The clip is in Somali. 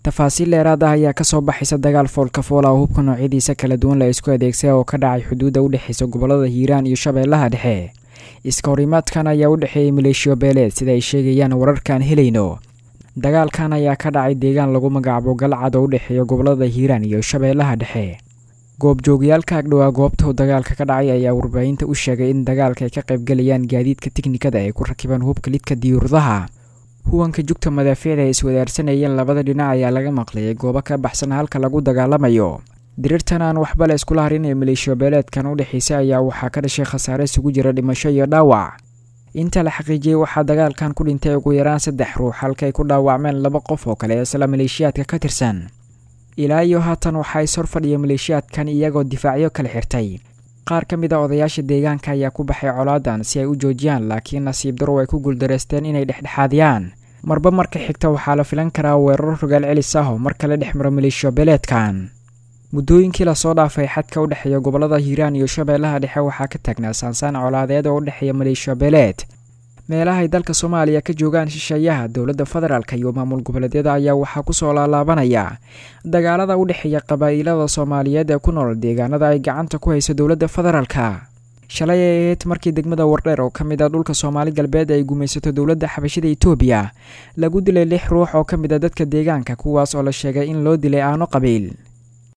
tafaasiil dheeraad ah ayaa kasoo baxaysa dagaal foolkafoola oo hubka noocyadiisa kala duwan la isku adeegsay oo ka dhacay xuduudda u dhexeysa gobolada hiiraan iyo shabeellaha dhexe iska horimaadkan ayaa u dhexeeyay maleeshiyo beeleed sida ay sheegayaan wararkaan helayno dagaalkan ayaa ka dhacay deegaan lagu magacaabo galcad oo u dhexeeya gobolada hiiraan iyo shabeellaha dhexe goobjoogayaalka agdhowaa goobta uu dagaalka ka dhacay ayaa warbaahinta u sheegay in dagaalka ay ka qaybgalayaan gaadiidka tiknikada ay ku rakibaan hubka lidka diyuuradaha huwanka jugta madaafiicda ay iswadaarsanayeen labada dhinac ayaa laga maqlayay goobo ka baxsan halka lagu dagaalamayo dirirtan aan waxba la iskula harin ee maleeshiyo beeleedkan u dhexeysay ayaa waxaa ka dhashay khasaare isugu jira dhimasho iyo dhaawac inta la xaqiijiyey waxaa dagaalkan ku dhintay ugu yaraan saddex ruux halkaay ku dhaawacmeen laba qof oo kale isla maleeshiyaadka ka tirsan ilaa iyo haatan waxaa is horfadhiya maleeshiyaadkan iyagoo difaacyo kala xirtay qaar ka mid a odayaasha deegaanka ayaa ku baxay colaadan si ay u joojiyaan laakiin nasiib darow ay ku guuldareysteen inay dhexdhexaadiyaan marba marka xigta waxaa la filan karaa weeraro rogaal celis ah oo mar kale dhex maro maleeshiyo beeleedkan muddooyinkii lasoo dhaafay xadka u dhexeeya gobolada hiiraan iyo shabeellaha dhexe waxaa ka taagnaa saansaan colaadeed oo u dhexeeya maleeshiyo beeleed meelahay dalka soomaaliya ka joogaan shisheeyaha dowladda federaalk iyo maamul goboleedyada ayaa waxaa kusoo laalaabanaya dagaalada u dhexeeya qabaa'ilada soomaaliyeed ee ku nool deegaanada ay gacanta ku hayso dowladda federaalka shalay ay ahayd markii degmada wardheer oo ka mid a dhulka soomaali galbeed ay gumaysato dowladda xabashida etoobiya lagu dilay lix ruux oo ka mid a dadka deegaanka kuwaas oo la sheegay in loo dilay aano qabiil